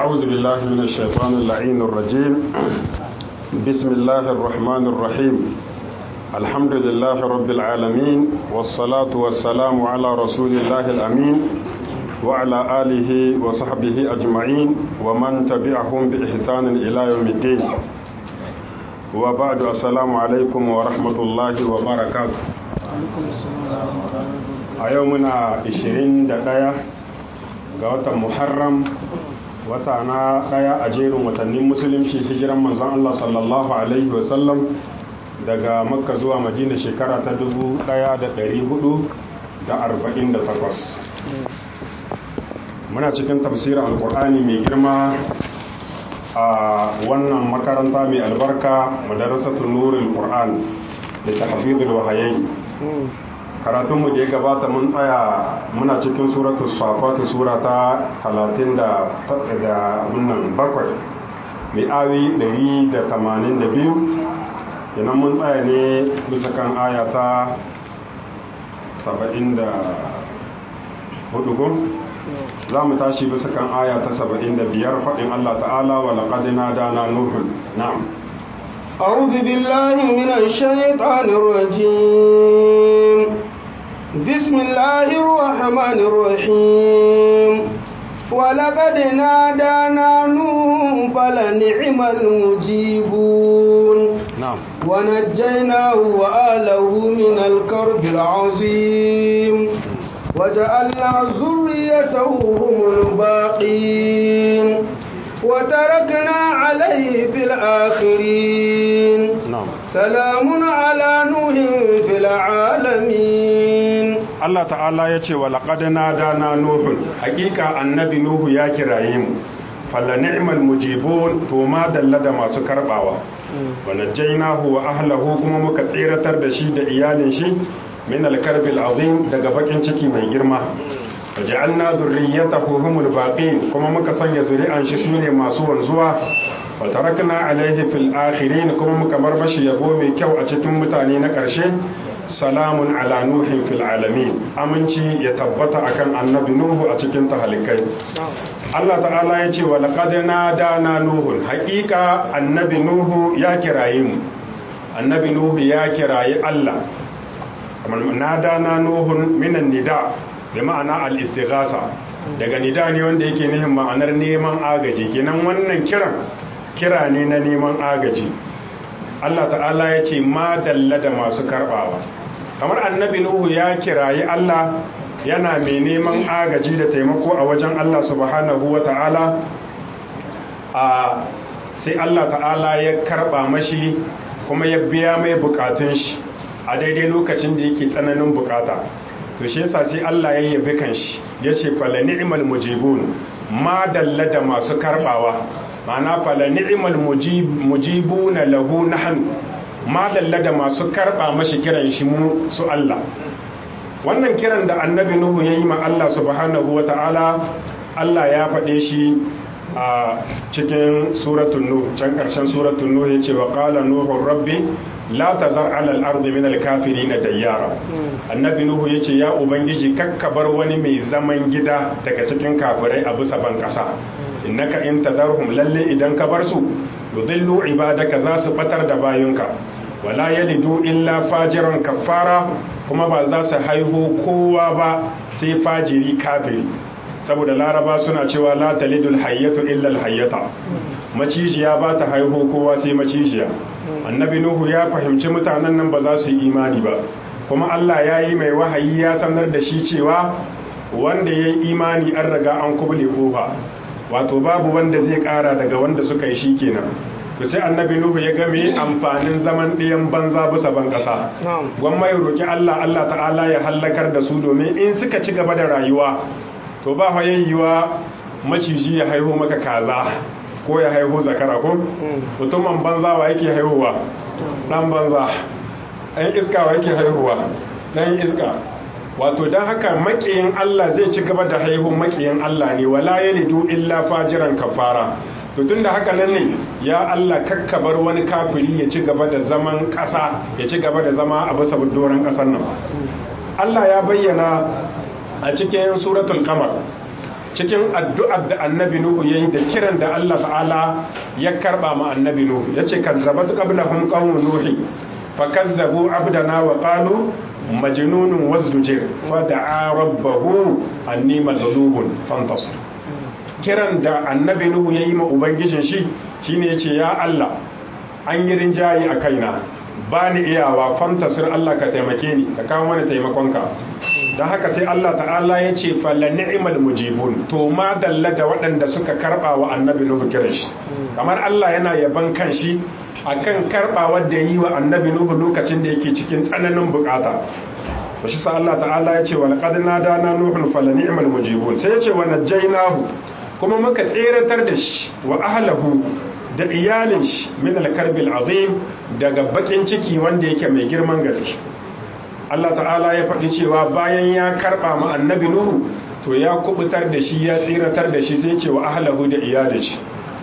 أعوذ بالله من الشيطان اللعين الرجيم بسم الله الرحمن الرحيم الحمد لله رب العالمين والصلاة والسلام على رسول الله الأمين وعلى آله وصحبه أجمعين ومن تبعهم بإحسان إلى يوم الدين وبعد السلام عليكم ورحمة الله وبركاته a yau muna 21 ga watan muharram wata na daya a jerin watannin musulunci hijiran manzan Allah sallallahu Alaihi wasallam daga makka zuwa madina shekara ta 1448 muna cikin tafsirin alkur'ani mai girma a wannan makaranta mai albarka madarasatun nurul qur'an da tahfizul wahayi karatunmu da ya gabata mun tsaya muna cikin suratu safatu sura ta 30 da abinnan bakwai mai awi 182 kenan mun tsaya ne bisa kan aya ta 74 za mu tashi bisa kan aya ta 75 faɗin Allah ta'ala wa laƙadina dana nufin na'am أعوذ بالله من الشيطان الرجيم بسم الله الرحمن الرحيم ولقد نادانا نوح فلنعم المجيبون نعم ونجيناه وآله من الكرب العظيم وجعلنا ذريته هم الباقين وتركنا عليه في الآخرين نعم سلام على نوح في العالمين Allah ta'ala ya ce wa laƙadana dana Nuhun hakika annabi Nuhu ya kiraye mu falla ni'mal mujibun to ma dalla da masu karbawa wa najjaynahu wa ahlahu kuma muka tseratar da shi da iyalin shi min al-karbil azim daga bakin ciki mai girma wa ja'alna dhurriyyatahu humul baqin kuma muka sanya zuri'an shi sune masu wanzuwa wa tarakna alaihi fil akhirin kuma muka bar mashi yabo mai kyau a cikin mutane na ƙarshe salamun ala nuhin fil alamin aminci ya tabbata akan annabi nuhu a cikin tahalikai Allah ta'ala ya ce wa laqad nadana nuhun haqiqa annabi nuhu ya kiraye mu annabi nuhu ya kiraye Allah nadana nuhun minan nida bi ma'ana al-istighasa daga nida ne wanda yake nihin ma'anar neman agaji kenan wannan kiran kira ne na neman agaji Allah ta'ala ya ce ma dalla da masu karbawa kamar annabi nuhu ya kirayi Allah yana mai neman agaji da taimako a wajen Allah subhanahu wa ta'ala a sai Allah ta'ala ya karba mashi kuma ya biya mai bukatun shi a daidai lokacin da yake tsananin bukata to shi yasa sai Allah ya yabi kan shi ya ce fala ni'mal mujibun ma dalla da masu karbawa ma'ana fala ni'mal mujibuna lahu nahnu ma dalla da masu karba mashi kiran shi mu su Allah wannan kiran da annabi nuhu yayi ma Allah subhanahu wata'ala Allah ya faɗe shi a cikin suratul nuh can karshen suratul nuh yace wa qala nuhu rabbi la tazar ala al-ardi min al-kafirin dayyara annabi nuhu yace ya ubangiji kakkabar wani mai zaman gida daga cikin kafirai a bisa ban kasa innaka in tadarhum lalle idan ka bar su yudillu ibadaka za su batar da bayunka wala yalidu illa fajiran kafara kuma ba za su haihu kowa ba sai fajiri kafiri saboda laraba suna cewa la talidul hayyatu illa alhayyata macijiya ba ta haihu kowa sai macijiya annabi nuhu ya fahimci mutanen nan ba za su yi imani ba kuma Allah ya yi mai wahayi ya sanar da shi cewa wanda ya yi imani an raga an kubule kofa wato babu wanda zai kara daga wanda suka yi shi kenan to sai annabi nuhu ya game amfanin zaman ɗayan banza bisa ban ƙasa gwamma ya roƙi Allah Allah ta'ala ya hallakar da su domin in suka ci gaba da rayuwa to ba yayyuwa maciji ya haihu maka kaza ko ya haihu zakara ko mutumin banza wa yake haihuwa dan banza ɗan iska wa yake haihuwa ɗan iska wato don haka makiyin Allah zai ci gaba da haihun makiyin Allah ne wala yalidu illa fajiran kafara to tun da haka nan ne ya Allah kakkabar wani kafiri ya ci gaba da zaman ƙasa ya ci gaba da zama a bisa doron ƙasar nan Allah ya bayyana a cikin suratul kamar cikin addu'ar da annabi nuhu yayi da kiran da Allah ta'ala ya karba ma annabi nuhu yace kazzabat qablahum qawmu nuhi fakazzabu abdana wa qalu majnunun wasdujir fada'a rabbahu anni maghlubun fantasir kiran da annabi nuhu yayi ma ubangijin shi shine yace ya Allah an yi rinjayi a kaina ba ni iyawa fantasir Allah ka taimake ni ka kawo mana taimakonka don haka sai Allah ta'ala ya ce falla ni'mal mujibun to ma dalla da waɗanda suka karɓa wa annabi nuhu kiran shi kamar Allah yana yaban kan shi akan karɓawar da yi wa annabi nuhu lokacin da yake cikin tsananin bukata to shi sa Allah ta'ala ya ce wa laqad nadana nuhun falla ni'mal mujibun sai ya ce wa najjaynahu kuma muka tseratar da shi wa ahlahu da iyalin shi min alkarbil azim daga bakin ciki wanda yake mai girman gaske Allah ta'ala ya faɗi cewa bayan ya karɓa ma annabi Nuhu to ya kubutar da shi ya tsiratar da shi sai ce wa ahlahu da iyalin shi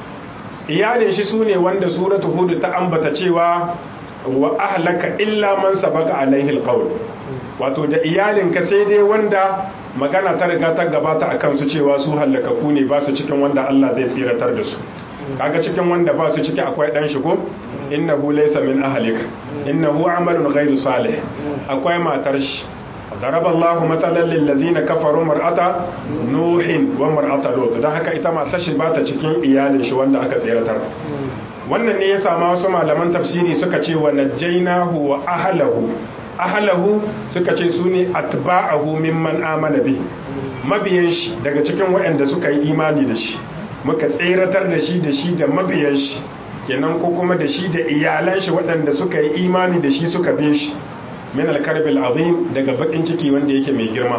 iyalin shi sune wanda suratu hud ta ambata cewa wa ahlaka illa man sabaka alaihi alqawl wato da iyalinka sai dai wanda magana ta riga ta gabata akan su cewa su halakaku ne ba su cikin wanda Allah zai tsiratar da su kaga cikin wanda ba su ciki akwai dan shigo innahu laysa min ahlik innahu amalun ghayru salih akwai matar shi daraba Allah matalan lil ladina kafaru mar'ata nuhin wa mar'ata lut dan haka ita matar shi ba ta cikin iyalin shi wanda aka tsiratar wannan ne ya sama wasu malaman tafsiri suka ce wa najjaynahu wa ahlahu ahlahu suka ce su ne atba'ahu mimman amana bi mabiyan shi daga cikin waɗanda suka yi imani da shi muka tseratar da shi da shi da mabiyan shi kenan ko kuma da shi da iyalan shi waɗanda suka yi imani da shi suka bin shi min alkarbil azim daga bakin ciki wanda yake mai girma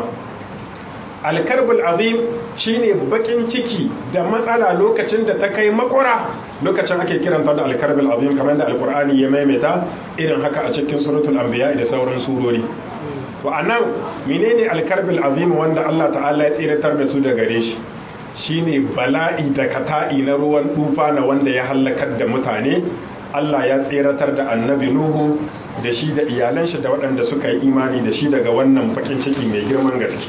alkarbil azim shine bakin ciki da matsala lokacin da ta kai makura lokacin ake kiranta da alkarbil azim kamar da alkur'ani ya maimaita irin haka a cikin suratul anbiya da sauran surori to anan menene alkarbil azim wanda Allah ta'ala ya tsiratar da su daga gare shi shine bala'i da kata'i na ruwan dufa na wanda ya hallakar da mutane Allah ya tseratar da annabi Nuhu da shi da iyalan shi da waɗanda suka yi imani da shi daga wannan bakin ciki mai girman gaske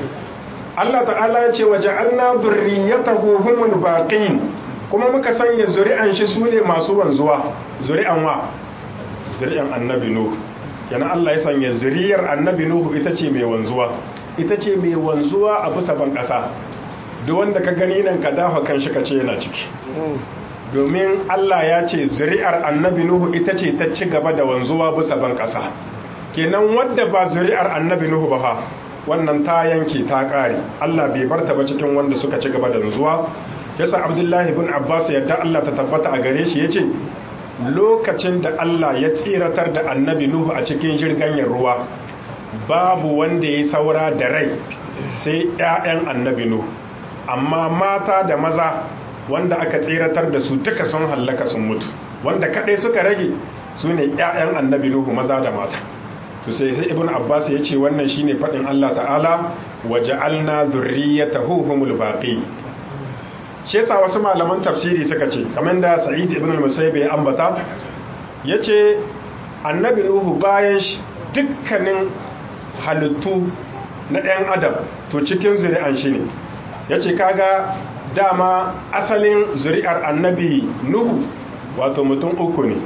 Allah ta'ala ya ce waje anna zurriyatahu humul baqin kuma muka sanya zuri'an shi sune masu wanzuwa zuri'an wa zuri'an annabi Nuhu kenan Allah ya sanya zuriyar annabi Nuhu ita ce mai wanzuwa ita ce mai wanzuwa a bisa ban ƙasa duk wanda ka gani nan ka dafa kan shi ka ce yana ciki domin Allah ya ce zuri'ar annabi Nuhu ita ce ta ci gaba da wanzuwa bisa ban ƙasa kenan wadda ba zuri'ar annabi Nuhu ba fa wannan ta yanke ta ƙare Allah bai bar ta ba cikin wanda suka ci gaba da wanzuwa yasa Abdullahi ibn Abbas yadda Allah ta tabbata a gare shi yace lokacin da Allah ya tsiratar da annabi Nuhu a cikin jirganyar ruwa babu wanda ya saura da rai sai 'ya'yan annabi Nuhu amma mata da maza wanda aka tseratar da su duka sun hallaka sun mutu wanda kadai suka rage su ne 'ya'yan annabi nuhu maza da mata to sai sai ibn abbas ya ce wannan shine fadin allah ta'ala wa ja'alna dhurriyyatahu humul baqi shi yasa wasu malaman tafsiri suka ce kamar da sa'id ibn al-musayyib ya ambata yace annabi nuhu bayan shi dukkanin halittu na ɗan adam to cikin zuri'an shi ne ya ce kaga dama asalin zuri'ar annabi nuhu wato mutum uku ne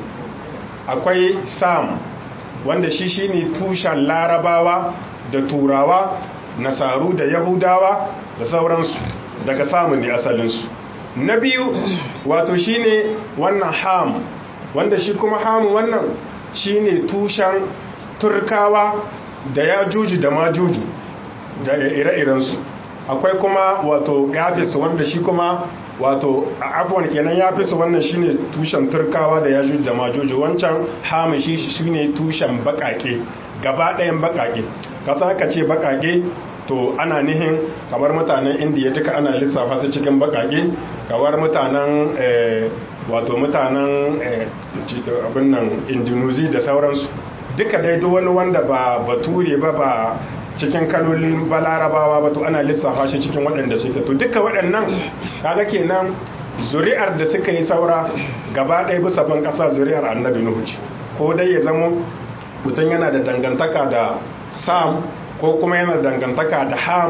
akwai sam wanda shi shine tushen larabawa da turawa nasaru da yahudawa da sauransu daga samun ne asalinsu na biyu wato shine wannan ham wanda shi kuma ham wannan shine tushen turkawa da ya juji da ma juju da ire-irensu akwai kuma wato yafis wanda shi kuma wato abuwan kenan yafis wannan shine tushen turkawa da yajuj da majuj wancan hamishi shine tushen bakake gaba ɗayan bakake kasa aka ce bakake to ana nihin kamar mutanen indiya duka ana lissafa su cikin bakake kamar mutanen wato mutanen abin nan indonesia da sauransu duka dai duk wani wanda ba bature ba ba cikin kalolin balarabawa ba to ana lissafa shi cikin waɗanda suke to duka waɗannan kaga kenan zuri'ar da suka yi saura gaba ɗaya bisa ban ƙasa zuri'ar annabi nuhu ce ko dai ya zamo mutum yana da dangantaka da sam ko kuma yana da dangantaka da ham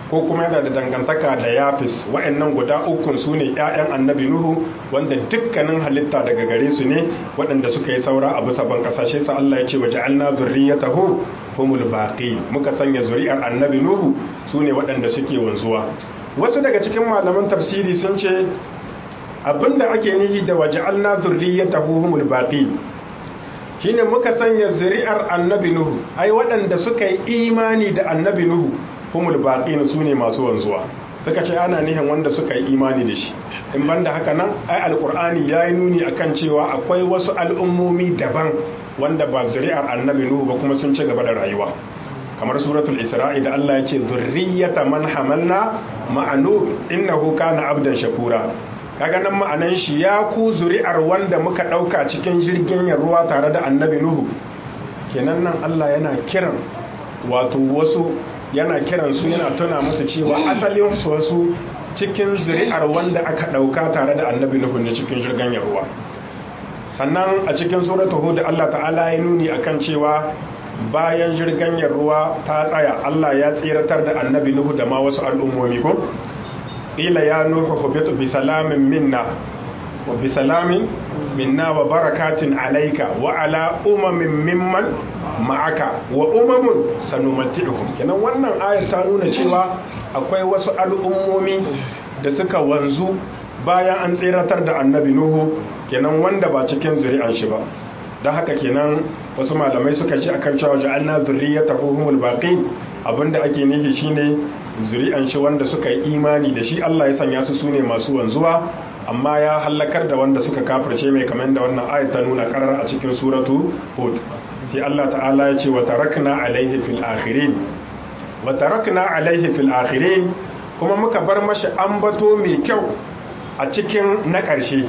ko kuma yana da dangantaka da yafis wa'annan guda ukun su ne 'ya'yan annabi nuhu wanda dukkanin halitta daga gare su ne waɗanda suka yi saura a bisa ban kasashe sa Allah ya ce wa ja'alna zurriyatahu humul baqi muka sanya zuri'ar annabi nuhu su ne waɗanda suke wanzuwa wasu daga cikin malaman tafsiri sun ce abinda ake nihi da waja'alna zurriyatahu humul baqi shine muka sanya zuri'ar annabi nuhu ai waɗanda suka yi imani da annabi nuhu humul baqin sune masu wanzuwa suka ce ana nihin wanda suka yi imani da shi in banda haka nan ai alqur'ani yayi nuni akan cewa akwai wasu al'ummomi daban wanda ba zuri'ar annabi nuhu ba kuma sun ci gaba da rayuwa kamar suratul isra'i da Allah ya ce zurriyata man hamalna ma'anu innahu kana abdan shakura kaga nan ma'anan shi ya ku zuri'ar wanda muka ɗauka cikin jirgin ruwa tare da annabi nuhu kenan nan Allah yana kiran wato wasu yana kiran su yana tuna musu cewa asalin su wasu cikin zuri'ar wanda aka ɗauka tare da annabi nuhu ne cikin jirgin ruwa sannan a cikin suratul hud Allah ta'ala ya nuni akan cewa bayan jirgin ruwa ta tsaya Allah ya tsiratar da annabi nuhu da ma wasu al'ummomi ko qila ya nuhu hubitu bi salamin minna wa bi salamin minna wa barakatin alayka wa ala umamin mimman ma'aka wa umamun sanumatti'uhum kenan wannan ayar ta nuna cewa akwai wasu al'ummomi da suka wanzu bayan an tseratar da annabi nuhu kenan wanda ba cikin zuri'an shi ba don haka kenan wasu malamai suka ce akan cewa ja'alna zurriyatahu humul baqin abinda ake nihi shine zuri'an shi wanda suka yi imani da shi Allah ya sanya su sune masu wanzuwa amma ya halakar da wanda suka kafirce mai kamar da wannan ayat ta nuna karar a cikin suratu hud sai Allah ta'ala ya ce wa tarakna alaihi fil akhirin wa tarakna alaihi fil akhirin kuma muka bar mashi ambato mai kyau a cikin na ƙarshe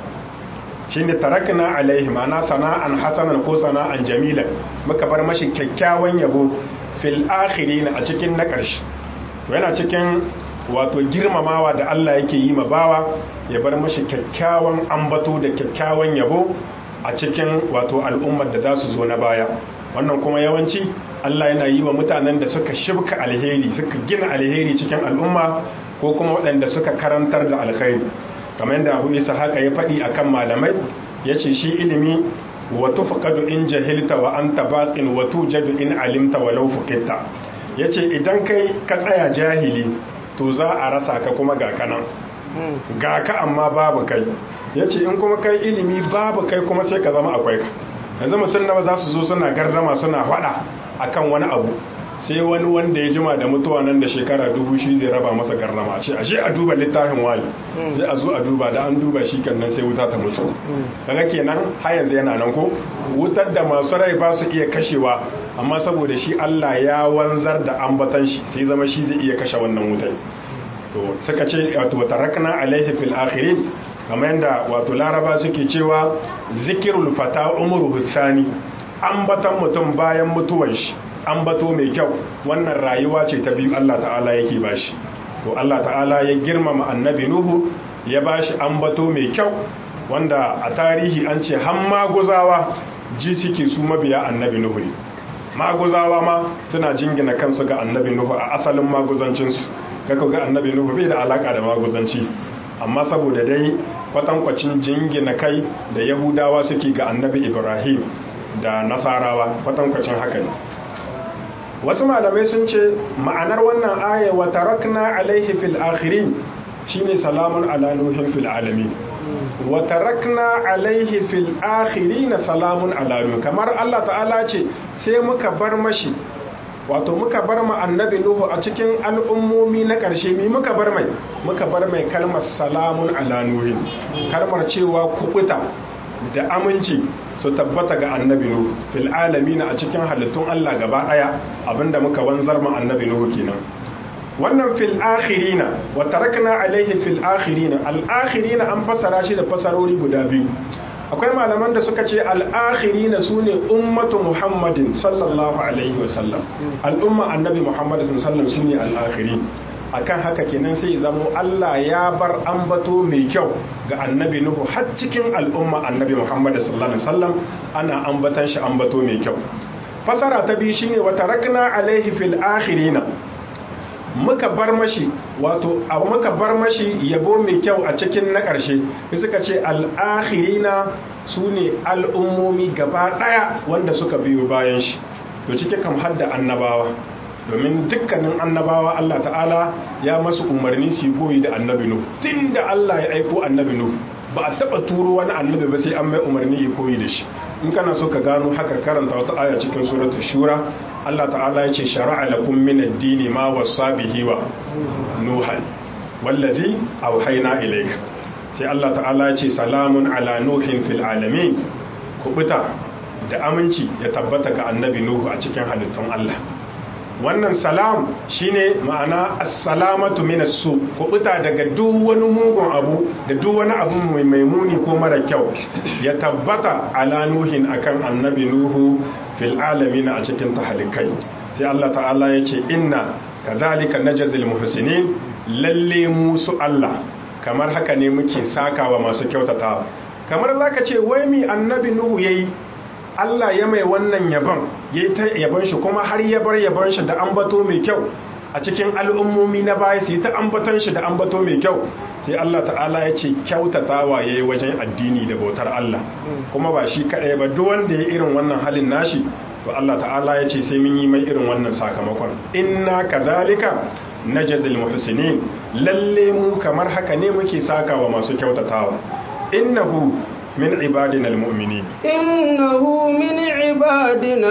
shine tarakna alaihi ma'ana sana'an hasanan ko sana'an jamilan muka bar mashi kyakkyawan yabo fil akhirin a cikin na ƙarshe to yana cikin wato girmamawa da Allah yake yi ma bawa ya bar mashi kyakkyawan ambato da kyakkyawan yabo a cikin wato al'ummar da za su zo na baya wannan kuma yawanci Allah yana yi wa mutanen da suka shibka alheri suka gina alheri cikin al'umma ko kuma waɗanda suka karantar da alkhairi kamar yadda Abu Isa haka ya faɗi akan malamai yace shi ilimi wa tufqadu in jahilta wa anta baqin wa tujadu in alimta walau fuqitta yace idan kai ka tsaya jahili to za a rasa ka kuma ga kanan ga ka amma babu kai ya ce in kuma kai ilimi babu kai kuma sai ka zama akwai ka yanzu mutum nawa za su zo suna gardama suna faɗa akan wani abu sai wani wanda ya jima da mutuwa nan da shekara dubu shi zai raba masa gardama ce ashe a duba littafin wali sai a zo a duba da an duba shi kan nan sai wuta ta mutu kaga kenan har yanzu yana nan ko wutar da masu rai ba su iya kashewa amma saboda shi Allah ya wanzar da ambatan shi sai zama shi zai iya kashe wannan wutai to suka ce wato tarakna alaihi fil akhirin kamar yadda wato laraba suke cewa zikirul fata umruhu thani ambatan mutum bayan mutuwan shi ambato mai kyau wannan rayuwa ce ta biyu Allah ta'ala yake bashi to Allah ta'ala ya girmama annabi nuhu ya bashi ambato mai kyau wanda a tarihi an ce har maguzawa ji suke su mabiya annabi nuhu ne maguzawa ma suna jingina kansu ga annabi nuhu a asalin maguzancinsu kaka ga annabi nuhu bai da alaka da maguzanci amma saboda dai kwatankwacin jingina kai da yahudawa suke ga annabi ibrahim da nasarawa kwatankwacin haka ne wasu malamai sun ce ma'anar wannan aya wa tarakna alaihi fil akhirin shine salamun ala nuhin fil alamin wa tarakna alaihi fil akhirin salamun ala nuh kamar Allah ta'ala ce sai muka bar mashi wato muka bar ma annabi nuhu a cikin al'ummomi na ƙarshe mi muka bar mai muka bar mai kalmar salamun ala nuhin kalmar cewa kubuta da aminci su tabbata ga annabi nuhu fil alamin a cikin halittun Allah gaba daya abinda muka wanzar ma annabi nuhu kenan wannan fil akhirina wa tarakna alaihi fil akhirina al akhirina an fasara shi da fasarori guda biyu akwai malaman da suka ce al akhirina sune ummatu muhammadin sallallahu alaihi wa sallam al umma annabi muhammad sallallahu alaihi sune al akhirin akan haka kenan sai zamo Allah ya bar ambato mai kyau ga annabi Nuhu har cikin al'umma annabi Muhammad sallallahu alaihi wasallam ana ambatan shi ambato mai kyau fasara ta biyu shine wa tarakna alaihi fil akhirina muka bar mashi wato a muka bar mashi yabo mai kyau a cikin na ƙarshe suka ce al'akhirina su ne al'ummomi gaba ɗaya wanda suka biyo bayan shi to cike kam hadda annabawa domin dukkanin annabawa Allah ta'ala ya masu umarni su goyi da annabi nu tun da Allah ya aiko annabi nu ba a taɓa turo wani annabi ba sai an mai umarni ya koyi da shi in kana so ka gano haka karanta wata aya cikin suratul shura Allah ta'ala ya ce shara'a lakum min ad-dini ma wasa bihi wa nuhan wallazi awhayna ilayka sai Allah ta'ala ya ce salamun ala nuhin fil alamin kubuta da aminci ya tabbata ga annabi nuhu a cikin halittun Allah wannan salam shine ma'ana assalamatu minas su kubuta daga duk wani mugun abu da duk wani abu mai maimuni ko mara kyau ya tabbata ala nuhin akan annabi nuhu fil alamin a cikin tahalikai sai Allah ta'ala ya ce inna kadhalika najzil muhsinin lalle mu su Allah kamar haka ne muke sakawa masu kyautatawa kamar zaka ce wai mi annabi nuhu yayi Allah ya mai wannan yabon ya yi ta yabon shi kuma har ya bar yabon shi da ambato mai kyau a cikin al'ummomi na baya su yi ta ambaton shi da ambato mai kyau sai Allah ta'ala ya ce kyautatawa ya yi wajen addini da bautar Allah kuma ba shi kaɗai ba duk wanda ya irin wannan halin nashi to Allah ta'ala ya ce sai mun yi mai irin wannan sakamakon inna kadhalika najzil muhsinin lalle mu kamar haka ne muke sakawa masu kyautatawa innahu من عبادنا المؤمنين إنه من عبادنا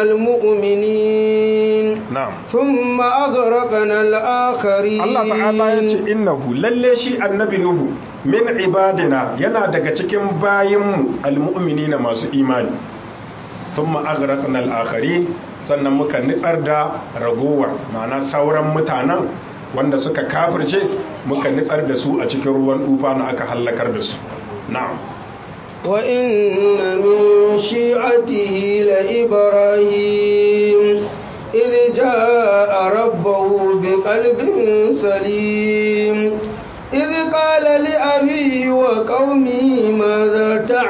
المؤمنين نعم ثم أغرقنا الآخرين Allah ta'ala ya ce innahu lalle shi annabi Nuhu min ibadina yana daga cikin bayinmu almu'minina masu imani thumma aghraqna al-akharin sannan muka nitsar da ragowar ma'ana sauran mutanen wanda suka kafirce muka nitsar da su a cikin ruwan dufa na aka hallakar da su na'am وإن من شيعته لإبراهيم إذ جاء ربه بقلب سليم إذ قال لأبيه وقومه ماذا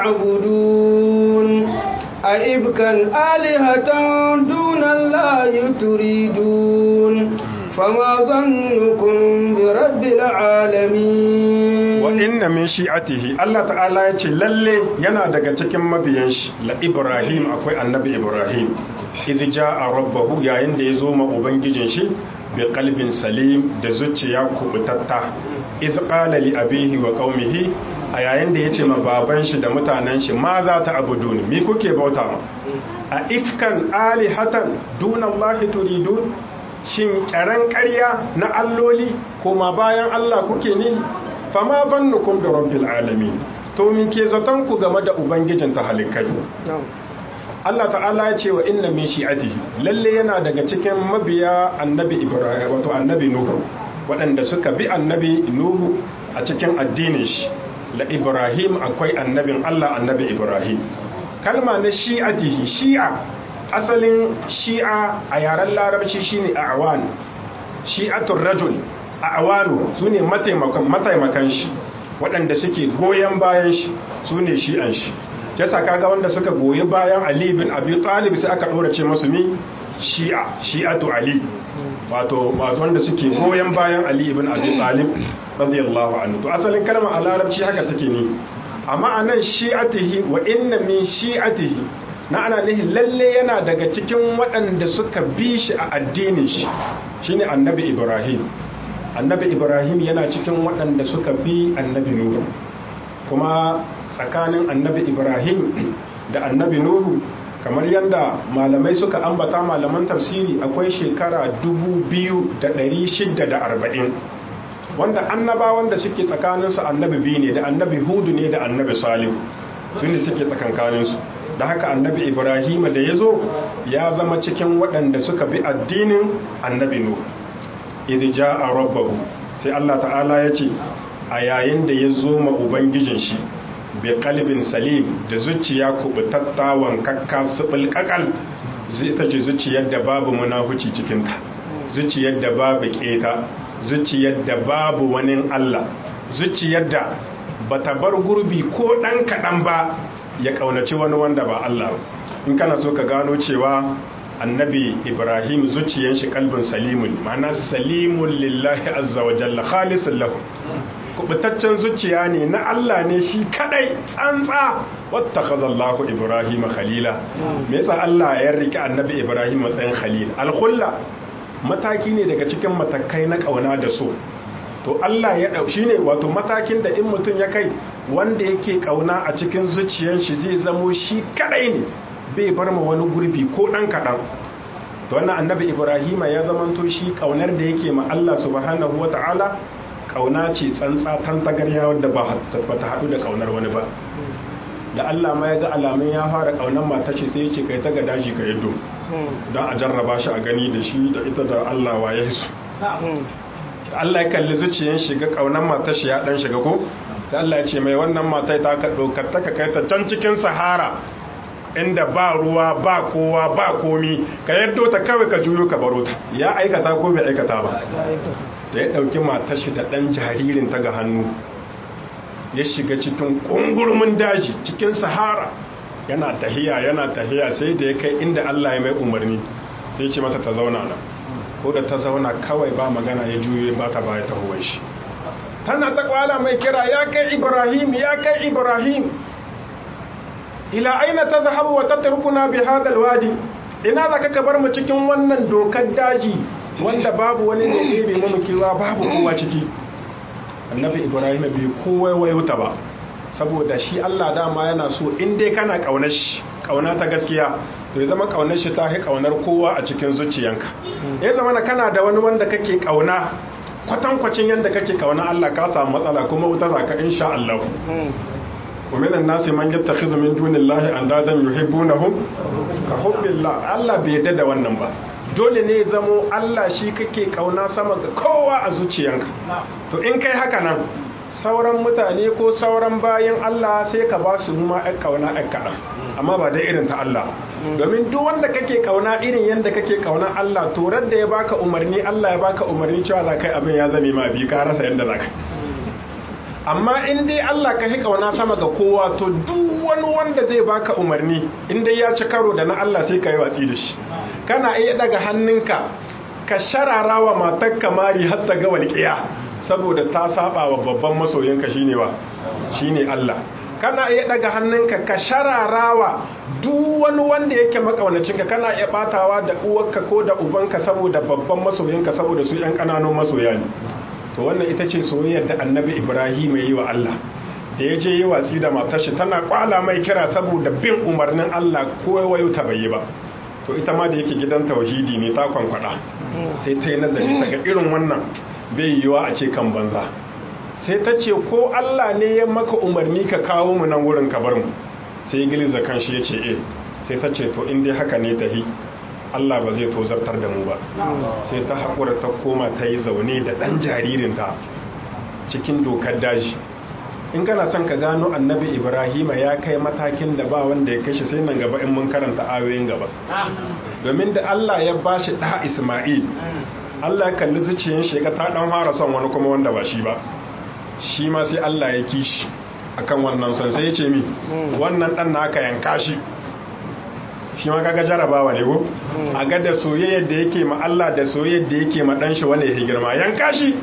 تعبدون أئبكا آلهة دون الله تريدون فما ظنكم برب العالمين wa inna min shi'atihi Allah ta'ala ya ce lalle yana daga cikin mabiyan shi la Ibrahim akwai annabi Ibrahim idh ja'a rabbahu yayin da ya zo ma ubangijin shi bi qalbin salim da zuciya kubutatta idh qala li abihi wa qaumihi a yayin da yace ma baban shi da mutanen shi ma za ta abudun mi kuke bauta ma a ifkan alihatan duna Allah turidun shin kyaran ƙarya na alloli koma bayan Allah kuke ne fama bannukum da rabbil alamin to min ke zaton ku game da ubangijin ta halikai Allah ta'ala ya ce wa inna min shi'atihi lalle yana daga cikin mabiya annabi ibrahim wato annabi nuhu waɗanda suka bi annabi nuhu a cikin addinin shi la ibrahim akwai annabin Allah annabi ibrahim kalma na shi'atihi shi'a asalin shi'a a yaren larabci shine a'wan shi'atul rajul a awanu su ne mataimakan shi waɗanda suke goyon bayan shi su ne shi'an shi ya saka ga wanda suka goyi bayan ali bin abi talib sai aka ɗora ce masu mi shi'a shi'atu ali wato wanda suke goyon bayan ali bin abi talib radiyallahu anhu to asalin kalma a larabci haka take ne amma anan shi'atihi wa inna min shi'atihi na ana nihin lalle yana daga cikin waɗanda suka bi shi a addinin shi shine annabi ibrahim annabi ibrahim yana cikin waɗanda suka bi annabi nuhu kuma tsakanin annabi ibrahim da annabi nuhu kamar yadda malamai suka ambata malaman tafsiri akwai shekara 2640 wanda annabawan da suke tsakaninsu annabi biyu ne da annabi hudu ne da annabi salihu tun suke tsakankaninsu da haka annabi ibrahim da ya zo ya zama cikin waɗanda suka bi addinin annabi nuhu idh jaa rabbahu sai Allah ta'ala ya ce a yayin da ya zo ma ubangijin shi bi qalbin salim da zuciya kubutatta wankakka subul kakal ita ce zuciyar da babu munafuci cikin ta zuciyar da babu keta zuciyar da babu wani Allah zuciyar da bata bar gurbi ko dan kadan ba ya kaunaci wani wanda ba Allah in kana so ka gano cewa annabi ibrahim zuciyan shi kalbin salimun ma'ana salimun lillahi azza wa jalla khalisun lahu kubutaccen zuciya ne na Allah ne shi kadai tsantsa wattakaza Allah ibrahim khalila me yasa Allah ya rike annabi ibrahim matsayin khalil al-khulla mataki ne daga cikin matakai na kauna da so to Allah ya dau shine wato matakin da in mutum ya kai wanda yake kauna a cikin zuciyar shi zai zamo shi kadai ne bai bar ma wani gurbi ko dan kadan to wannan annabi Ibrahima ya zamanto shi kaunar da yake ma Allah subhanahu wataala kauna ce tsantsa tantagarya wanda ba ta hadu da kaunar wani ba da Allah ma ya ga alamun ya fara kaunar matar shi sai ya ce kai ta ga daji ka yaddo don a jarraba shi a gani da shi da ita da Allah wa ya su Allah ya kalli zuciyar shiga kaunan matar shi ya dan shiga ko sai Allah ya ce mai wannan matai ta ka dokar ta ka kai ta can cikin sahara inda ba ruwa ba kowa ba komi ka yaddo ta kawai ka juyo ka baro ta ya aikata ko bai aikata ba da ya dauki matar shi da dan jaririn ta ga hannu ya shiga cikin kungurmin daji cikin sahara yana tahiya yana tahiya sai da ya kai inda Allah ya mai umarni sai ce mata ta zauna nan ko da ta zauna kawai ba magana ya juye ba ta baya ta huwan shi tana ta kwala mai kira ya kai ibrahim ya kai ibrahim ila aina ta zahabu wa tattarkuna bi hadal wadi ina za ka bar mu cikin wannan dokar daji wanda babu wani da ɗebe mu kewa babu kowa ciki annabi ibrahim bai kowa wayuta ba saboda shi Allah dama yana so in dai kana kaunar shi kauna ta gaskiya to ya zama kaunar shi ta kaunar kowa a cikin zuciyanka ya zama na kana da wani wanda kake kauna kwatankwacin yadda kake kauna Allah ka samu matsala kuma wuta zaka insha Allah wa minan nasi man yattakhidhu min dunillahi andadan yuhibbunahum ka hubbillah Allah bai yarda da wannan ba dole ne ya zamo Allah shi kake kauna sama ga kowa a zuciyanka to in kai haka nan sauran mutane ko sauran bayan Allah sai ka ba su ma ɗan kauna ɗan kaɗan amma ba dai irin ta Allah domin duk wanda kake kauna irin yadda kake kauna Allah to da ya baka umarni Allah ya baka umarni cewa za kai abin ya zame ma bi ka rasa yadda za ka amma in dai Allah ka kauna sama ga kowa to duk wani wanda zai baka umarni in dai ya ci karo da na Allah sai ka yi watsi da shi kana iya daga hannunka ka sharara wa matar kamari har ta ga walƙiya saboda ta saba wa babban masoyinka shine wa shine Allah kana iya daga hannunka ka shararawa duk wani wanda yake makaunacinka kana iya batawa da uwarka ko da ubanka saboda babban masoyinka saboda su yan kananun masoya ne to wannan ita ce soyayyar da annabi Ibrahim ya yi wa Allah da ya je yi watsi da matar shi tana kwala mai kira saboda bin umarnin Allah ko wayo ta bai yi ba to ita ma da yake gidan tauhidi ne ta kwankwada sai ta yi nazari ta ga irin wannan bai yiwa a ce kan banza sai ta ce ko Allah ne ya maka umarni ka kawo mu nan wurin ka bar mu sai giliza kan shi ya ce eh sai ta ce to in dai haka ne tahi Allah ba zai tozartar da mu ba sai ta haƙura ta koma ta yi zaune da ɗan jaririnta cikin dokar daji in kana son ka gano annabi ibrahima ya kai matakin da ba wanda ya kashe sai nan gaba in mun karanta ayoyin gaba domin da Allah ya ba shi ɗa isma'il Allah ya kalli zuciyar shi ta ɗan fara son wani kuma wanda ba shi ba shi ma sai Allah ya kishi akan wannan son sai ya ce mi wannan ɗan naka yanka shi shi ma kaga jarabawa ne ko a ga da soyayyar da yake ma Allah da soyayyar da yake ma dan shi wanda yake girma yanka shi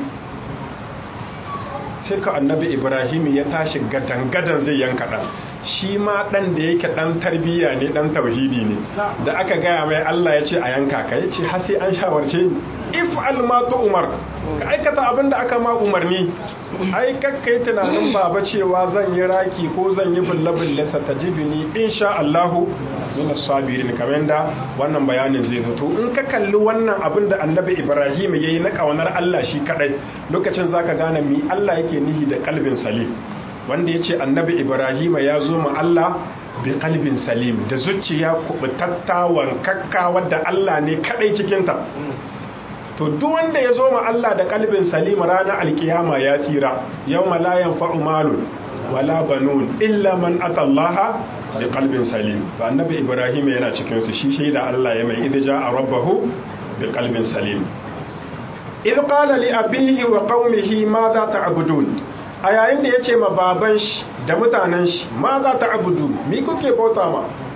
sai ka annabi Ibrahim ya tashi gadan gadan zai yanka dan shi ma dan da yake dan tarbiyya ne dan tauhidi ne da aka gaya mai Allah ya ce a yanka ka ya ce har sai an shawarce ni if ma umar ka aikata abin da aka ma umarni ai kakkai tunanin baba cewa zan yi raki ko zan yi bulle-bulle satajibini insha Allahu min as-sabirin kamar da wannan bayanin zai zo to in ka kalli wannan abin da Annabi Ibrahim yayi na kaunar Allah shi kadai lokacin zaka gane mi Allah yake nihi da kalbin salim wanda yace Annabi Ibrahim ya zo ma Allah bi kalbin salim da zuciya kubutatta wankakka wadda Allah ne kadai cikin ta to duk wanda ya zo ma Allah da kalbin salim ranar alkiyama ya tsira yawma la yanfa'u malun wala banun illa man atallaha bi qalbin salim to annabi ibrahim yana cikin su shi shaida Allah ya mai idja rabbahu bi qalbin salim id qala li abihi wa qaumihi ma za ta'budun a yayin da yace ma baban shi da mutanen shi ma za ta'budu mi kuke bauta ma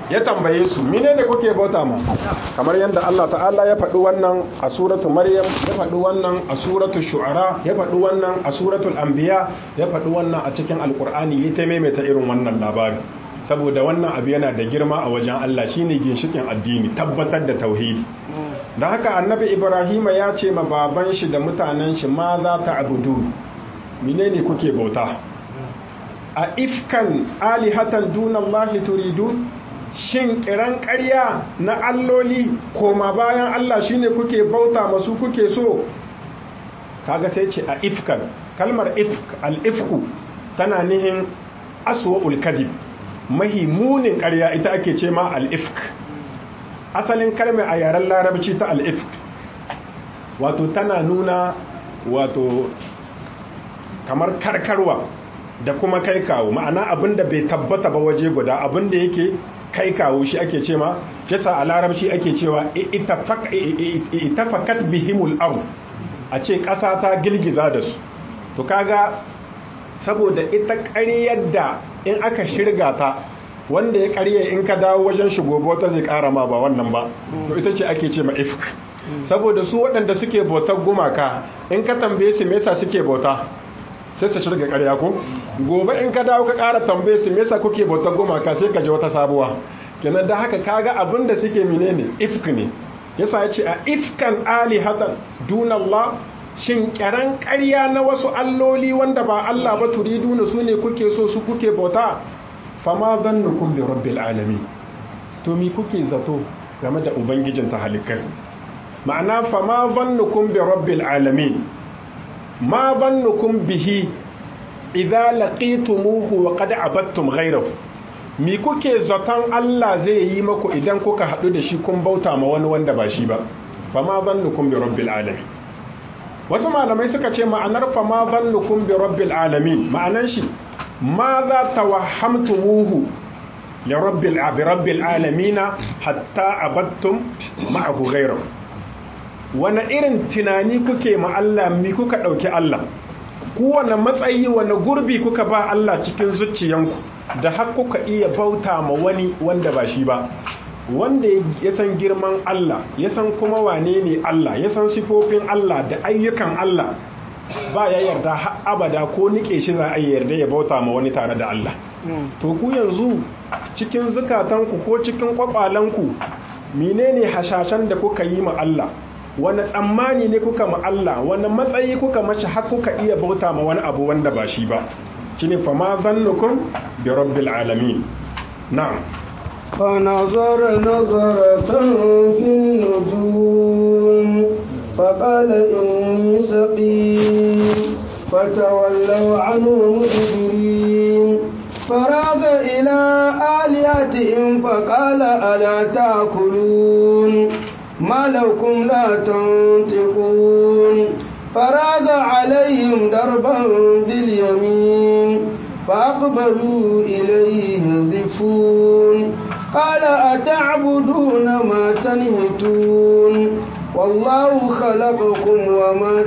ya tambaye su mine da kuke bauta ma kamar yadda Allah ta'ala ya faɗi wannan a suratu maryam ya faɗi wannan a suratu shu'ara ya faɗi wannan a suratul anbiya ya faɗi wannan a cikin alkur'ani ya ta maimaita irin wannan labari saboda wannan abu yana da girma a wajen Allah shine ginshikin addini tabbatar da tauhidi da haka annabi ibrahima ya ce ma baban shi da mutanen shi ma za ta abudu menene kuke bauta a ifkan alihatan dunallahi turidun shin kiran ƙarya na alloli koma bayan Allah shine kuke bauta masu kuke so kaga sai ce a ifkan kalmar ifk al-ifku tana nihin aswa'ul kadhib mahi munin ƙarya ita ake ce ma al-ifk asalin kalmar a yaren larabci ta al-ifk wato tana nuna wato kamar karkarwa da kuma kai kawo ma'ana abinda bai tabbata ba waje guda abinda yake kai kawo shi ake ce ma kisa a larabci ake cewa itafakat bihimul ard a ce ƙasa ta girgiza da su to kaga saboda ita ƙaryar da in aka shirga ta wanda ya ƙarye in ka dawo wajen shigo bauta zai ƙara ma ba wannan ba to ita ce ake ce ma ifk saboda su waɗanda suke bautar gumaka in ka tambaye su me yasa suke bauta sai ta shirga ƙarya ko gobe in ka dawo ka ƙara tambaye su me yasa kuke bautar gumaka sai ka ji wata sabuwa kenan da haka kaga abin da suke menene ifk ne yasa ya ce a ifkan alihatan dunallah shin kiran ƙarya na wasu alloli wanda ba Allah ba turiduna su ne kuke so su kuke bauta fama zannukum bi rabbil alamin to mi kuke zato game da ubangijin ta halikai ma'ana fama zannukum bi rabbil alamin ma zannukum bihi idza laqitumuhu wa qad abattum ghayrahu mi kuke zaton Allah zai yi maku idan kuka haɗu da shi kun bauta ma wani wanda ba shi ba fama zannukum bi rabbil alamin wasu malamai suka ce ma'anar fama zannukum bi rabbil alamin ma'anar shi ma za tawahhamtumuhu li rabbil bi rabbil alamin hatta abattum ma'ahu ghayrahu wani irin tunani kuke ma Allah mi kuka ɗauki Allah kowane matsayi wani gurbi kuka ba Allah cikin zuciyanku da har kuka iya bauta ma wani wanda ba shi ba wanda ya san girman Allah ya san kuma wane ne Allah ya san sifofin Allah da ayyukan Allah ba ya yarda har abada ko nike shi za a yarda ya bauta ma wani tare da Allah to ku yanzu cikin zukatanku ko cikin kwakwalanku menene hashashen da kuka yi ma Allah wani tsammani ne kuka ma Allah wani matsayi kuka mashi har kuka iya bauta ma wani abu wanda ba shi ba shine fa ma zannukum bi rabbil alamin na'am فنظر نظرة في النجوم فقال إني سقيم فتولوا عنه مدبرين فراغ إلى آلهتهم فقال ألا تأكلون ما لكم لا تنطقون فراغ عليهم دربا باليمين فأقبلوا إليه يزفون قال أتعبدون ما تنهتون والله خلقكم وما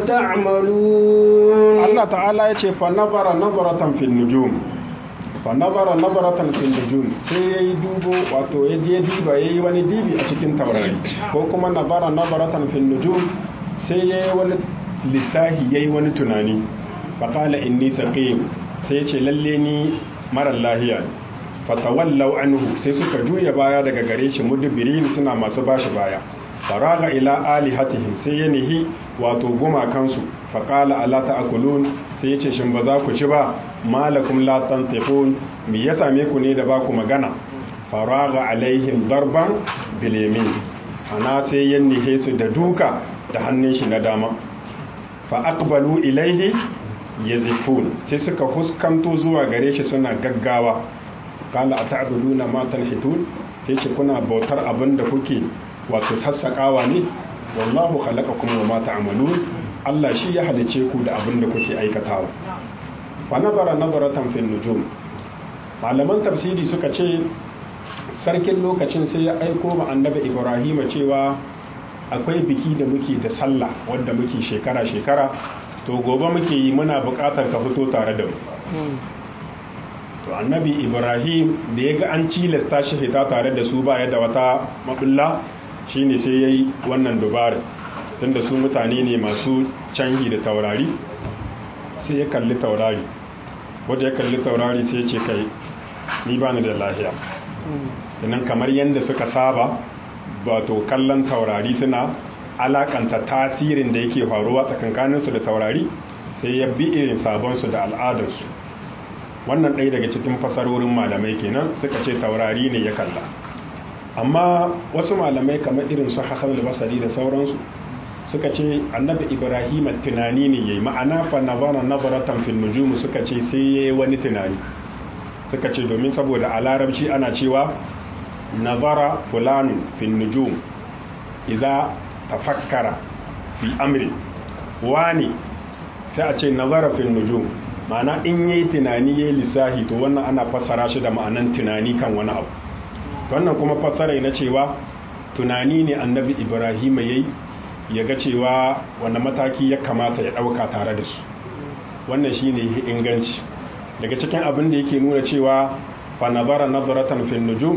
تعملون الله تعالى يقول فنظر نظرة في النجوم fanazara nazaratan fil nujum sai yayi dubo wato ya je diba yayi wani dibi a cikin taurari ko kuma nazara nazaratan fil nujum sai yayi wani lisahi yayi wani tunani faqala inni saqim sai ya ce lalle ni marar lahiya fatawallau anhu sai suka juya baya daga gare shi mudbirin suna masu bashi baya faraga ila alihatihim sai ya nihi wato gumakansu faqala ala ta'kulun sai ya ce shin ba za ku ci ba malakum la tantiqun me ya same ku ne da ba ku magana faraga alaihim darban bil yamin ana sai ya nihe su da duka da hannun shi na dama fa aqbalu ilaihi yazifun sai suka huskanto zuwa gare shi suna gaggawa kala a ta'buduna ma tanhitun sai ce kuna bautar abin da kuke wato sassakawa ne wallahu khalaqakum wa ma ta'malun Allah shi ya halice ku da abin da kuke aikatawa fa nazara nazaratan fil nujum malaman tafsiri suka ce sarkin lokacin sai ya aiko ma annabi Ibrahim cewa akwai biki da muke da sallah wanda muke shekara shekara to gobe muke yi muna bukatar ka fito tare da mu to annabi ibrahim da ya ga an cilasta shi fita tare da su baya da wata mabulla shine sai ya yi wannan dubara tunda su mutane ne masu canji da taurari sai ya kalli taurari wadda ya kalli taurari sai ya ce kai ni ba ni da lahiya sannan kamar yadda suka saba wato kallon taurari suna alakanta tasirin da yake faruwa tsakankaninsu da taurari sai ya bi irin sabonsu da al'adarsu wannan ɗaya daga cikin fasarorin malamai kenan suka ce taurari ne ya kalla amma wasu malamai kamar irin su hassan basari da sauransu suka ce annabi ibrahim tunani ne yayi ma'ana fa nazara nazaratan fil nujum suka ce sai yayi wani tunani suka ce domin saboda a larabci ana cewa nazara fulanu fil nujum idza tafakkara fi amri wani sai a ce nazara fil nujum ma'ana in yayi tunani yayi lissahi to wannan ana fassara shi da ma'anan tunani kan wani abu wannan kuma fassara na cewa tunani ne annabi ibrahim yayi ya ga cewa wanda mataki ya kamata ya ɗauka tare da su wannan shi ne inganci daga cikin abin da yake nuna cewa fa nazara nazaratan fil nujum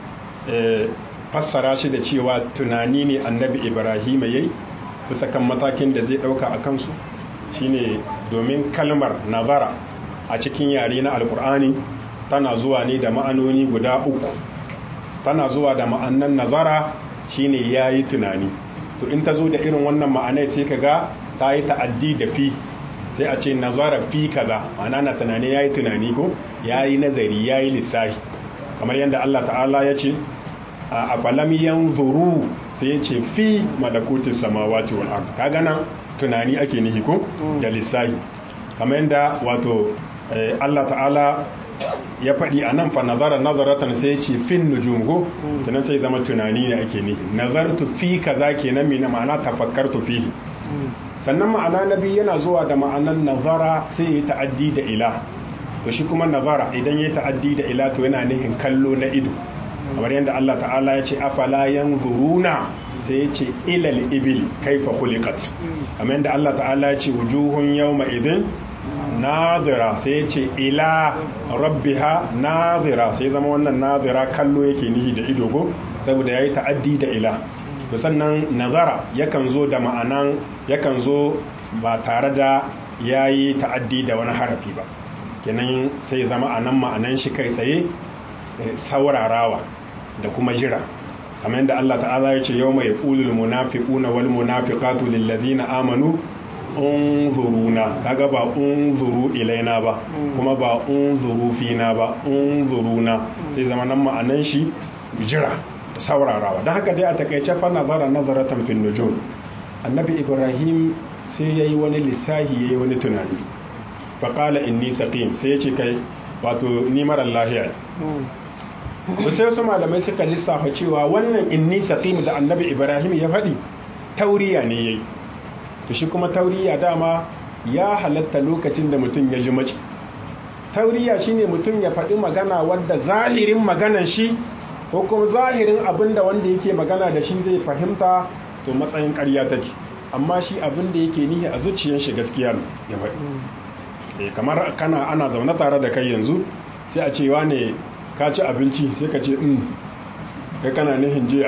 fassara shi da cewa tunani ne annabi ibrahim yayi bisa kan matakin da zai ɗauka a kansu shine domin kalmar nazara a cikin yare na alkur'ani tana zuwa ne da ma'anoni guda uku tana zuwa da ma'annan nazara shine yayi tunani to in ta zo da irin wannan ma'anai sai ka ga ta yi ta'addi da fi sai a ce nazara fi kaza ma'ana na tunani yayi tunani ko yayi nazari yayi lissahi kamar yadda Allah ta'ala ya ce a falam yanzuru sai ya ce fi malakutis samawati wal ard kaga nan tunani ake nihi ko da lissahi kamar yadda wato Allah ta'ala ya faɗi a nan fa nazara nazaratan sai ya ce fin nujum ko tunan sai zama tunani ne ake nihi nazartu fi kaza kenan mina ma'ana tafakkartu fihi sannan ma'ana na biyu yana zuwa da ma'anan nazara sai ya ta'addi da ila to shi kuma nazara idan ya ta'addi da ila to yana nihin kallo na ido kamar yadda Allah ta'ala ya ce afala yanzuruna sai ya ce ilal ibil kaifa khuliqat kamar yadda Allah ta'ala ya ce wujuhun yawma idin nadira sai ya ce ila rabbiha nadira sai zama wannan nadira kallo yake nihi da ido ko saboda yayi ta'addi da ila to sannan nazara yakan zo da ma'anan yakan zo ba tare da yayi ta'addi da wani harafi ba kenan sai zama anan ma'anan shi kai tsaye saurarawa da kuma jira kamar yadda Allah ta'ala ya ce yawma yaqulul munafiquna wal munafiqatu lil ladina amanu unzuruna kaga ba unzuru ilaina ba kuma ba unzuru fina ba unzuruna sai zama nan ma'anan shi jira da saurarawa don haka dai a takaice fa nazara nazaratan fil nujum annabi ibrahim sai yayi wani lissahi yayi wani tunani fa qala inni saqim sai ya ce kai wato ni mara lahiya sai wasu malamai suka lissafa cewa wannan inni saqim da annabi ibrahim ya faɗi tauriya ne yayi to shi kuma tauriya dama ya halatta lokacin da mutum ya ji mace tauriya shine mutum ya faɗi magana wanda zahirin maganan shi ko kuma zahirin abinda wanda yake magana da shi zai fahimta to matsayin ƙarya take amma shi abin da yake nihi a zuciyar shi gaskiya ya faɗi kamar kana ana zaune tare da kai yanzu sai a cewa ne ka ci abinci sai ka ce in kai kana nihin jiya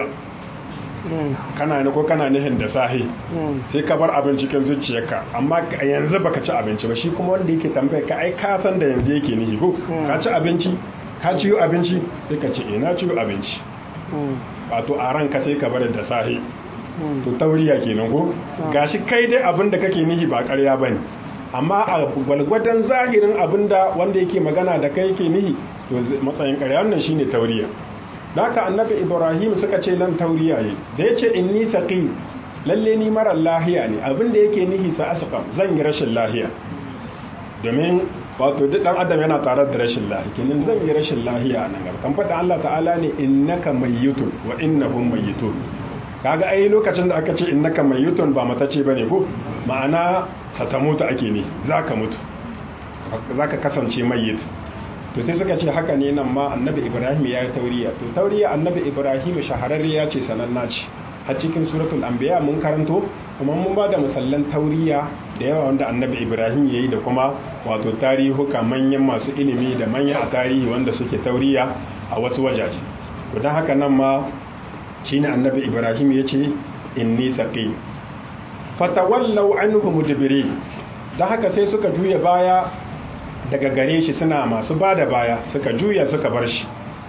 kana ne ko kana nihin da sahi sai ka bar abin cikin zuciyarka amma yanzu baka ci abinci ba shi kuma wanda yake tambaya ka ai ka san da yanzu yake nihi ko ka ci abinci ka ciyo abinci sai ka ce ina ciyo abinci wato a ranka sai ka bar da sahi to tauriya kenan ko gashi kai dai abin da kake nihi ba ƙarya bane amma a gwalgwadon zahirin abin da wanda yake magana da kai yake nihi to matsayin ƙarya wannan shine tauriya haka annabi ibrahim suka ce nan tauriya yi da ya ce inni saqim lalle ni marar lahiya ne abin da yake nihi sa asqam zan yi rashin lahiya domin wato duk dan adam yana tare da rashin lahiya kenan zan yi rashin lahiya a nan gaba kan faɗa Allah ta'ala ne innaka mayyitun wa innahum mayyitun kaga ai lokacin da aka ce innaka mayyitun ba mata ce bane ko ma'ana satamutu ake ne zaka mutu zaka kasance mayyit to sai suka ce haka ne nan ma annabi ibrahim ya yi tauriya to tauriya annabi ibrahim shahararre ya ce sananna ce har cikin suratul anbiya mun karanto kuma mun ba da misallan tauriya da yawa wanda annabi ibrahim ya yi da kuma wato tarihuka manyan masu ilimi da manyan a tarihi wanda suke tauriya a wasu wajaje to don haka nan ma shine annabi ibrahim ya ce inni saqi fatawallau anhu mudbiri don haka sai suka juya baya daga gare shi suna masu ba da baya suka juya suka bar shi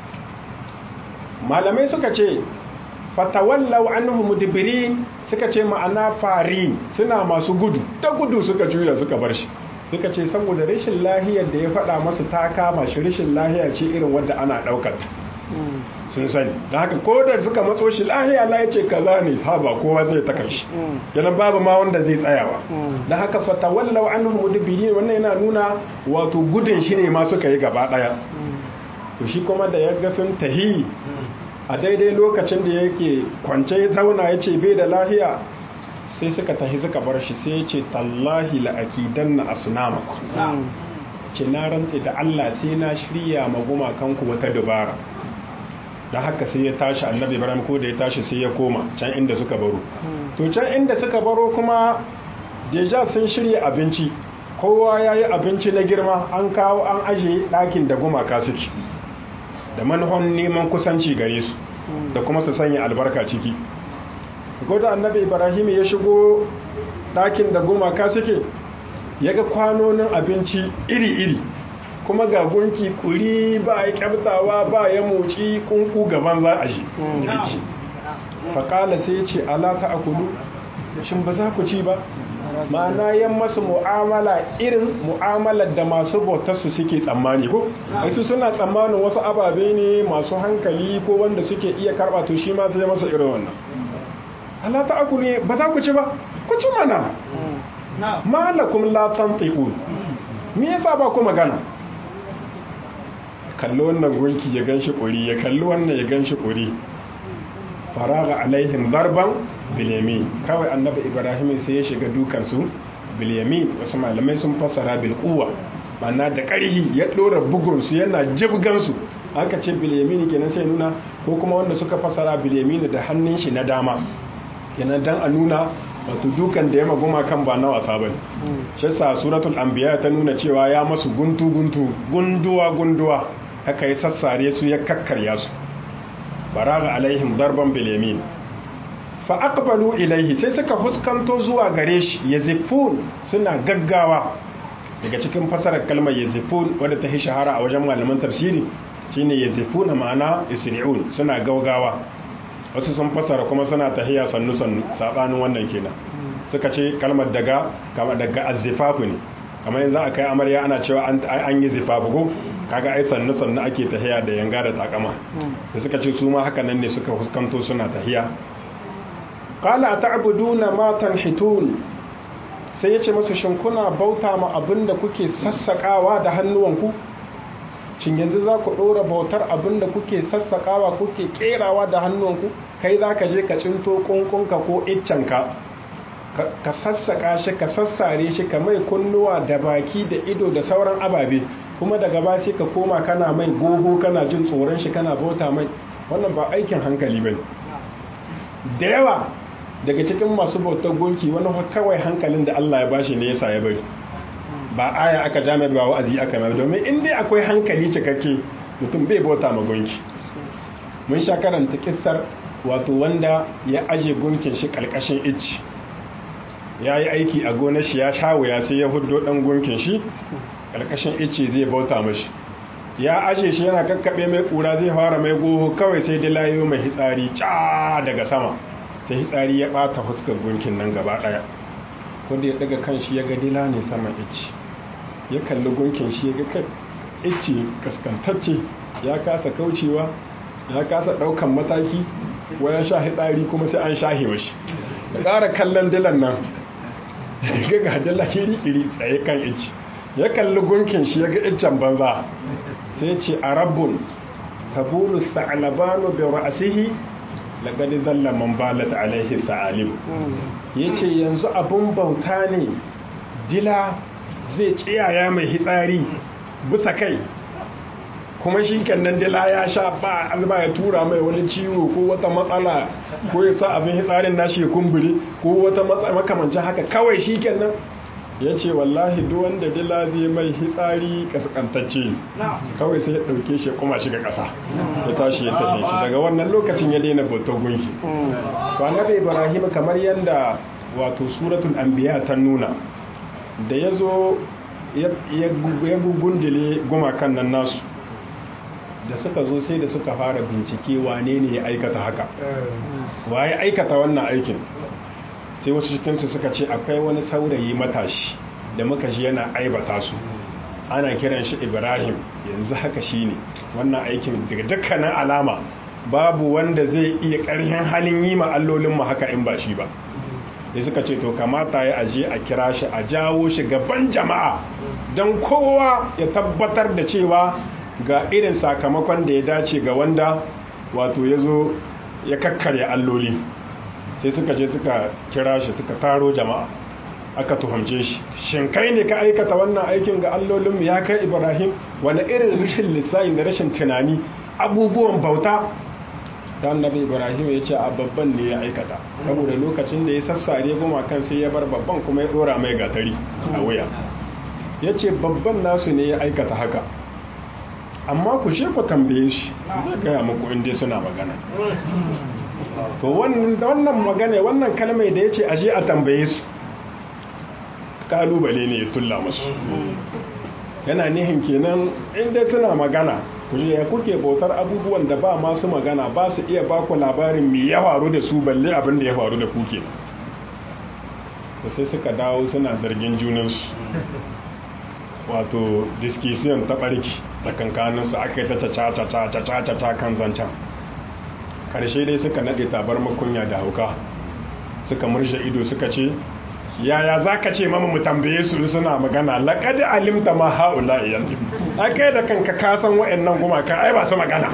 malamai suka ce fatawallau anhu mudbirin suka ce ma'ana fari suna masu gudu ta gudu suka juya suka bar shi suka ce saboda rashin lahiyar da ya faɗa masu ta kama shi rashin lahiya ce irin wadda ana ɗaukar sun sani da haka ko da suka matso shi lahiya la ya ce kaza ne saba kowa zai ta kai shi kenan babu ma wanda zai tsayawa da haka fatawallau anhu mudbirin wannan yana nuna wato gudun shi ne ma suka yi gaba ɗaya to shi kuma da ya ga sun tahi a daidai lokacin da yake kwance ya zauna ya ce bai da lahiya sai suka tahi suka bar shi sai ya ce tallahi la'akidan na asunama ce na rantse da Allah sai na shirya maguma kanku wata dubara da haka sai ya tashi annabi ibrahim ko da ya tashi sai ya koma can inda suka baro to can inda suka baro kuma deja sun shirya abinci kowa ya yi abinci na girma an kawo an ajiye ɗakin da gumaka suke da manhon neman kusanci gare su da kuma su sanya albarka ciki goda annabi ibrahim ya shigo ɗakin da gumaka suke ya ga kwanonin abinci iri-iri kuma ga gunki kuri ba ya kyabtawa ba ya moci kunku gaban za a shi faƙala sai ce ala ta akulu shin ba za ku ci ba ma'ana yan masu mu'amala irin mu'amalar da masu bautarsu suke tsammani ko su suna tsammanin wasu ababe ne masu hankali ko wanda suke iya karɓa to shi ma sai masa irin wannan Allah ta aku ne ba za ku ci ba ku ci mana malakum la tantiqun me yasa ba ku magana kallo wannan gunki ya ganshi kuri ya kallo wannan ya ganshi kuri faraga alaihim darban bilyamin kawai annabi ibrahim sai ya shiga dukansu bilyamin wasu malamai sun fassara bil quwwa ma'ana da ƙarhi ya dora bugun su yana jibgan su aka ce bilyamin kenan sai nuna ko kuma wanda suka fassara bilyamin da hannun shi na dama kenan dan a nuna wato dukan da ya maguma kan ba na wasa bane shi sa suratul anbiya ta nuna cewa ya masu guntu guntu gunduwa gunduwa aka yi sassare su ya kakkarya su baraga alaihim darban bilyamin fa aqbalu ilaihi sai suka huskanto zuwa gare shi yazifun suna gaggawa daga cikin fasarar kalmar yazifun wadda ta yi shahara a wajen malaman tafsiri shine yazifuna ma'ana isri'un suna gaugawa wasu sun fasara kuma suna tahiya sannu sannu sabanin wannan kenan suka ce kalmar daga kama daga azzifafu ne kamar yanzu aka yi amarya ana cewa an yi zifafu ko kaga ai sannu sannu ake tahiya da yanga da takama da suka ce su ma haka nan ne suka fuskanto suna tahiya qala ta'buduna ma tanhitun sai yace masu shin kuna bauta ma abinda kuke sassakawa da hannuwanku shin yanzu za ku ɗora bautar abinda kuke sassakawa kuke kerawa da hannuwanku kai za ka je ka cinto kunkunka ko iccenka ka sassaka shi ka sassare shi ka mai kunnuwa da baki da ido da sauran ababe kuma daga ba sai ka koma kana mai gogo kana jin tsoron shi kana bauta mai wannan ba aikin hankali bane da yawa daga cikin masu bautar gunki wani kawai hankalin da Allah ya bashi ne yasa ya bari ba aya aka jami'a ba wa'azi aka mai domin in dai akwai hankali cikakke mutum bai bauta ma gunki mun sha karanta kissar wato wanda ya aje gunkin shi kalkashin icci ya yi aiki a gonar shi ya sha wuya sai ya hudo dan gunkin shi karkashin icce zai bauta mashi ya aje shi yana kakkaɓe mai ƙura zai fara mai goho kawai sai da layo mai hitsari ca daga sama sai hitsari ya ɓata fuskar gunkin nan gaba ɗaya wanda ya daga kan shi ya ga dila ne saman icce ya kalli gunkin shi ya ga kai icce kaskantacce ya kasa kaucewa ya kasa ɗaukan mataki wa ya sha hitsari kuma sai an shahe mashi da ƙara kallon dilan nan ga ga dila iri-iri tsaye kan icce ya kalli gunkin shi ya ga iccen banza sai ce a rabbun tabulu sa'alabanu bi ra'sihi laqad zalla man balat alaihi sa'alim yace yanzu abun bauta ne dila zai tsiyaya mai hitsari bisa kai kuma shi nan dila ya sha ba azba ya tura mai wani ciwo ko wata matsala ko ya sa abin hitsarin nashi ya kumbure ko wata makamancin haka kawai shi nan ya ce wallahi duk wanda dila zai mai hitsari kaskantacce kawai sai ya ɗauke shi kuma shiga ƙasa ya tashi ya tafi shi daga wannan lokacin ya daina bautar gunki to annabi ibrahim kamar yadda wato suratul anbiya ta nuna da ya zo ya gugundile gumakan nan nasu da suka zo sai da suka fara bincike wane ne ya aikata haka wa ya aikata wannan aikin sai wasu cikinsu suka ce akwai wani saurayi matashi da muka ji yana aibata su ana kiran shi ibrahim yanzu haka shi ne wannan aikin daga dukkanin alama babu wanda zai iya ƙarhin halin yi ma allolinmu haka in ba shi ba sai suka ce to kamata ya aje a kira shi a jawo shi gaban jama'a don kowa ya tabbatar da cewa ga irin sakamakon da ya dace ga wanda wato ya zo ya kakkarya alloli sai suka je suka kira shi suka taro jama'a aka tuhumce shi shin kai ne ka aikata wannan aikin ga allolinmu ya kai ibrahim wani irin rashin lissayin da rashin tunani abubuwan bauta ta annabi ibrahim ya ce a babban ne ya aikata saboda lokacin da ya sassare gumakan sai ya bar babban kuma ya dora mai gatari a wuya ya ce babban nasu ne ya aikata haka amma ku she ku tambaye shi zai gaya muku inda suna magana to wannan magana wannan kalmai da ya ce aje a tambaye su kalubale ne ya tulla musu yana nihin kenan inda suna magana kuje ya kuke bautar abubuwan da ba masu magana ba su iya baku labarin me ya faru da su balle abin da ya faru da kuke to sai suka dawo suna zargin junansu wato discussion ta barki tsakankaninsu aka yi ta caca kan zancen karshe dai suka naɗe tabar makunya da hauka suka murshe ido suka ce yaya za ka ce mama mu tambaye su suna magana laƙadi alimta ma ha'ula iyan aka da kanka kasan wa'annan gumaka ai ba su magana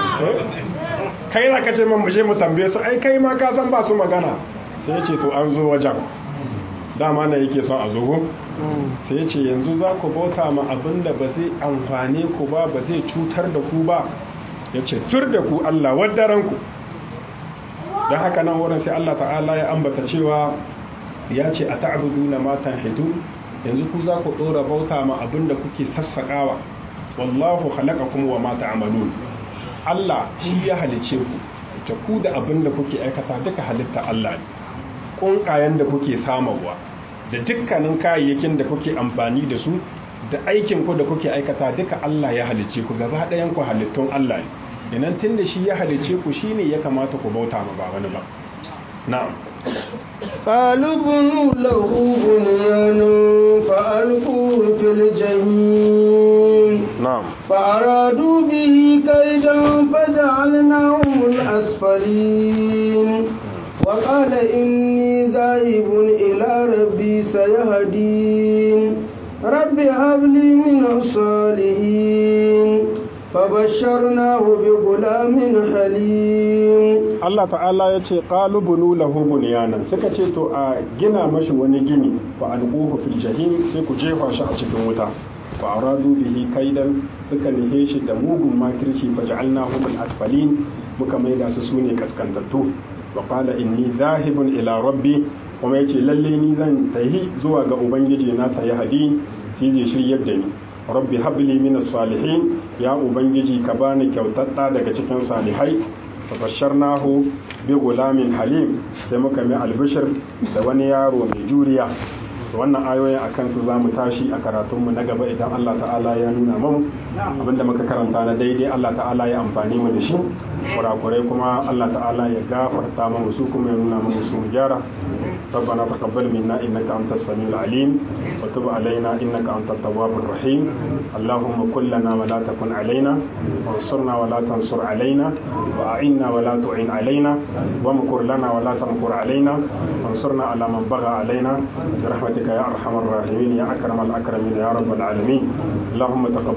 kai za ka ce mama je mu tambaye su ai kai ma kasan ba su magana sai ce to an zo wajen dama na yake son a zo sai ce yanzu za ku bauta ma abin da ba zai amfane ku ba ba zai cutar da ku ba ya ce tur da ku Allah waddaranku don haka nan wurin sai Allah ta'ala ya ambata cewa ya ce a ta'abudu na matan hitu yanzu ku za ku ɗora bauta ma abin da kuke sassaƙawa wallahu halaka kuma wa mata amalu Allah shi ya halice ku ta ku da abin da kuke aikata duka halitta Allah ne ƙunƙayen da kuke samarwa da dukkanin kayayyakin da kuke amfani da su da aikin ku da kuke aikata duka Allah ya halice ku gaba ɗayan ku halittun Allah ne inan tun da shi ya halice ku shine ya kamata ku bauta ma ba wani ba na'am قالوا بنوا له بنيانا فألقوه في الجحيم نعم فأرادوا به كيدا فجعلناهم الأسفلين وقال إني ذاهب إلى ربي سيهدين رب هب لي من الصالحين فبشرناه بغلام حليم Allah ta'ala ya ce qalubunu lahu bunyanan suka ce to a gina mashi wani gini fa alquhu fil jahim sai ku jefa shi a cikin wuta fa aradu bihi kaidan suka nihe shi da mugun makirci fa ja'alnahu min asfalin muka maida su sune kaskantattu wa qala inni dhahibun ila rabbi kuma yace lalle ni zan tahi zuwa ga ubangiji na sayi hadi sai zai shiryar da ni rabbi habli min salihin ya ubangiji ka bani kyautar daga cikin salihai fabasharnahu bi gulamin halim sai muka mai albishir da wani yaro mai juriya wannan ayoyin a kansu za mu tashi a karatunmu na gaba idan Allah ta'ala ya nuna mamu abinda muka karanta na daidai Allah ta'ala ya amfani mu da shi kurakurai kuma Allah ta'ala ya gafarta mamu su kuma ya nuna mamu su gyara ربنا تقبل منا انك انت السميع العليم وتب علينا انك انت التواب الرحيم اللهم كن لنا ولا تكن علينا وانصرنا ولا تنصر علينا واعنا ولا تعين علينا وامكر لنا ولا تمكر علينا وانصرنا على من بغى علينا برحمتك يا ارحم الراحمين يا اكرم الاكرمين يا رب العالمين اللهم تقبل منا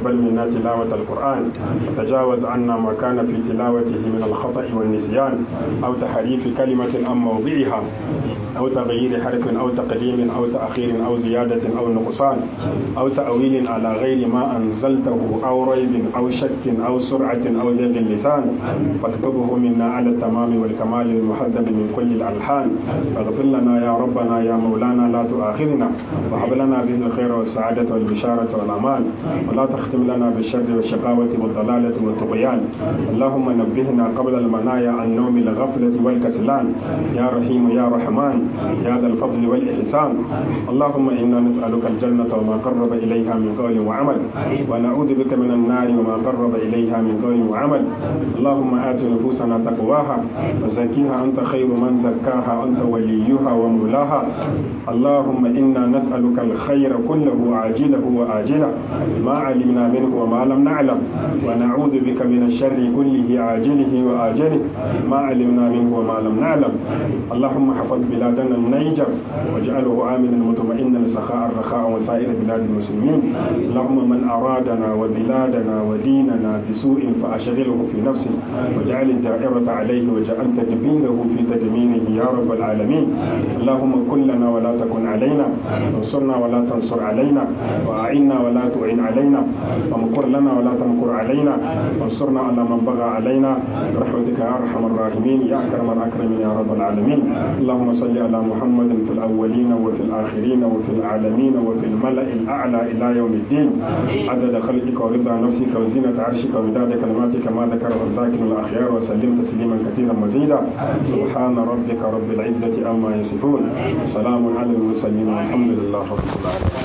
علينا تلاوة القرآن وتجاوز عنا ما كان في تلاوته من الخطأ والنسيان أو تحريف كلمة عن موضعها أو تغيير حرف أو تقديم أو تأخير أو زيادة أو نقصان أو تأويل على غير ما أنزلته أو ريب أو شك أو سرعة أو زيغ اللسان فاكتبه منا على التمام والكمال المحدد من كل الألحان فاغفر لنا يا ربنا يا مولانا لا تؤاخذنا وهب لنا به الخير والسعادة والبشارة والأمان ولا تختم لنا بالشر والشقاوة والضلالة والطغيان اللهم نبهنا قبل المنايا عن نوم الغفلة والكسلان يا رحيم يا رحمن يا ذا الفضل والإحسان اللهم إنا نسألك الجنة وما قرب إليها من قول وعمل ونعوذ بك من النار وما قرب إليها من قول وعمل اللهم آت نفوسنا تقواها وزكيها أنت خير من زكاها أنت وليها ومولاها اللهم إنا نسألك الخير كله عاجله وآجله ما علمنا منه وما لم نعلم ونعوذ بك من الشر كله عاجله وآجله ما علمنا منه وما لم نعلم اللهم حفظ بلادنا النيجر واجعله آمنا مطمئنا سخاء رخاء وسائر بلاد المسلمين اللهم من أرادنا وبلادنا وديننا بسوء فأشغله في نفسه واجعل الدائرة عليه واجعل تدبيره في تدميره يا رب العالمين اللهم كن لنا ولا تكن علينا وانصرنا ولا تنصر علينا وأعنا ولا تعين علينا ومكر لنا ولا تمكر علينا وانصرنا على من بغى علينا برحمتك يا أرحم الراحمين يا أكرم الأكرمين يا رب العالمين اللهم صل على محمد في الأولين وفي الآخرين وفي العالمين وفي الملأ الأعلى إلى يوم الدين عدد خلقك ورضا نفسك وزينة عرشك ومداد كلماتك ما ذكره الذاكر الأخيار وسلم تسليما كثيرا مزيدا سبحان ربك رب العزة أما يصفون سلام على المرسلين والحمد لله رب العالمين